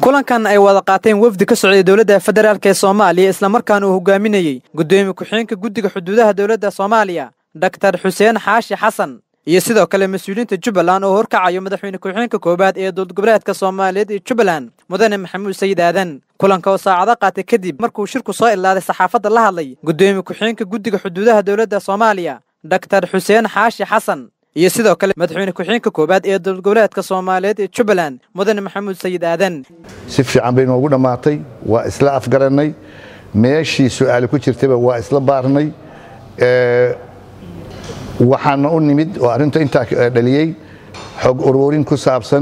kulankan ay wada qaateen wafdi ka socday dowladda federaalk ee soomaaliya islamarkaana uu hogaaminayey guddoomiye ku-xigeenka guddiga xuduudaha dowladda soomaaliya doktar xuseen xaashi xasan iyo sidoo kale mas-uuliyiinta jubbaland oo horkacayo madaxweyne ku-xigeenka koowaad ee dowlad goboleedka soomaaliyeed ee jubbaland mudane maxamuud sayid aadan kulanka oo saacado qaatay kadib markuu shirku soo ilaaday saxaafadda la hadlay guddoomiye ku-xigeenka guddiga xuduudaha dowladda soomaaliya doktar xuseen xaashi xasan iyo sidoo kale madaxweyne ku-xigeenka koowaad ee dowlad goboleedka soomaaliyeed ee jubbaland mudane maxamuud sayid aadan si fiican bay noogu dhammaatay waa isla afgarannay meeshii su'aali ku jirtayba waa isla baarnay waxaana u nimid oo arrinta intaa dhaliyey xog uruurin ku saabsan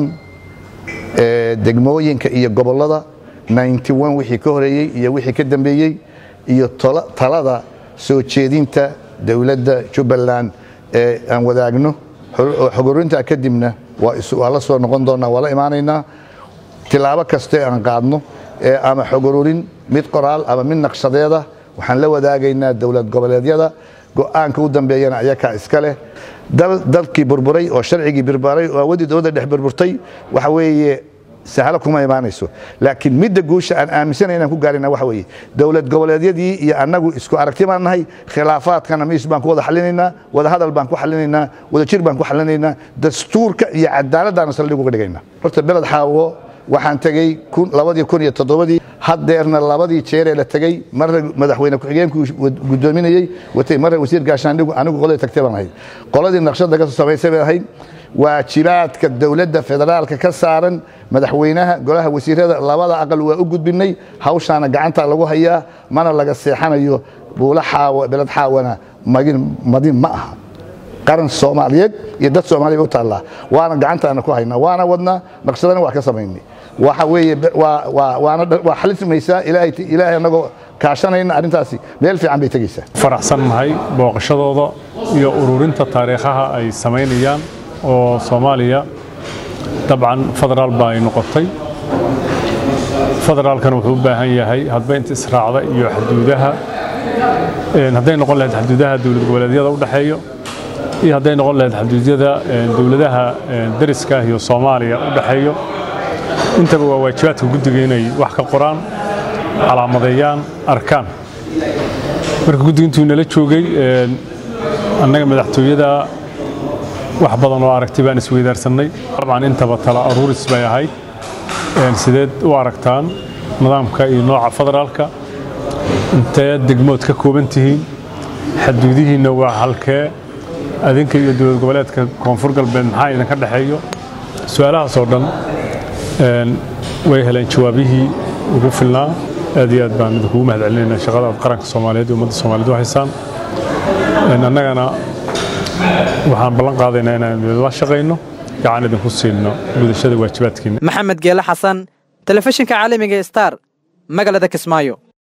degmooyinka iyo gobollada wixii ka horeeyey iyo wixii ka dambeeyey iyo talada soo jeedinta dowladda jubbaland ee aan wadaagno xog uruurintaa kadibna waa la soo noqon doonnaa waa la imaanaynaa tilaabo kaste aan qaadno ama xog ururin mid qoraal ama mid naqshadeeda waxaan la wadaagaynaa dowlad goboleedyada go'aanka u dambeeyana ayakaa iska leh dalkii burburay oo sharcigii birbaray oo awaddii dowladda dhex burburtay waxa weeye sahlo kuma imaanayso laakiin midda guusha aan aaminsanay inaan ku gaarina waxa weeye dowlad goboleedyadii iyo annagu isku aragti baan nahay khilaafaadkana miis baan ku wada xallinaynaa wada hadal baan ku xallinaynaa wada jir baan ku xallinaynaa dastuurka iyo cadaaladdaana saldhig uga dhigaynaa horta beled xaawo waxaan tegey labadii kun iyo toddobadii haddeerna labadii jeeree la tegey marna madaxweyne ku-xigeenku guddoominayey watay marna wasiir gaashaandhigu anigu qoladii tagtay baan ahayd qoladii naqshadda ka soo samaysay bay ahayd waajibaadka dowladda federaalka ka saaran madaxweynaha golaha wasiirada labada aqal waa u gudbinay hawshaana gacantaa lagu hayaa mana laga seexanayo buula xaawo beled xaawana madin ma aha qaran soomaaliyeed iyo dad soomaaliya u taallaa waana gacantaana ku haynaa waana wadnaa naqshadana waa ka samaynay waxa weeye waa xalismaysaa ilaahay annagoo kaashanayna arrintaasi meel fiican bay tegaysaa faraxsan nahay booqashadooda iyo ururinta taariikhaha ay samaynayaan oo soomaaliya dabcan federaal ba ay noqotay federaalkana wuxuu u baahan yahay hadba inta israacda iyo xaduudaha hadday noqon lahayd xaduudaha dowlad goboleedyada u dhexeeyo iyo hadday noqon lahayd xaduudyada dowladaha dariska iyo soomaaliya u dhexeeyo intaba waa waajibaadka guddiga inay wax ka qoraan calaamadeeyaan arkaan marka guddiga intuu nala joogay annaga madaxtooyada wax badan oo aragti baan isweydaarsanay dabcan intaba tala aruuris bay ahayd sideed u aragtaan nidaamka iyo nooca federaalka intee degmood ka kooban tihiin xaduudihiinna waa halkee adinka iyo dowlad goboleedka koonfur galbeed maxaa idinka dhexeeyo su-aalahaas oo dhan way heleen jawaabihii ugu filnaa aad iyo aad baan idinkugu mahad celinayna shaqada aad qaranka soomaaliyeed iyo ummadda soomaaliyeed u haysaan annagana waxaan ballan qaadaynaa inaan idinla shaqayno gacan idinku siino gudashada waajibaadkiina maxamed geele xasan telefishinka caalamiga star magaalada kismaayo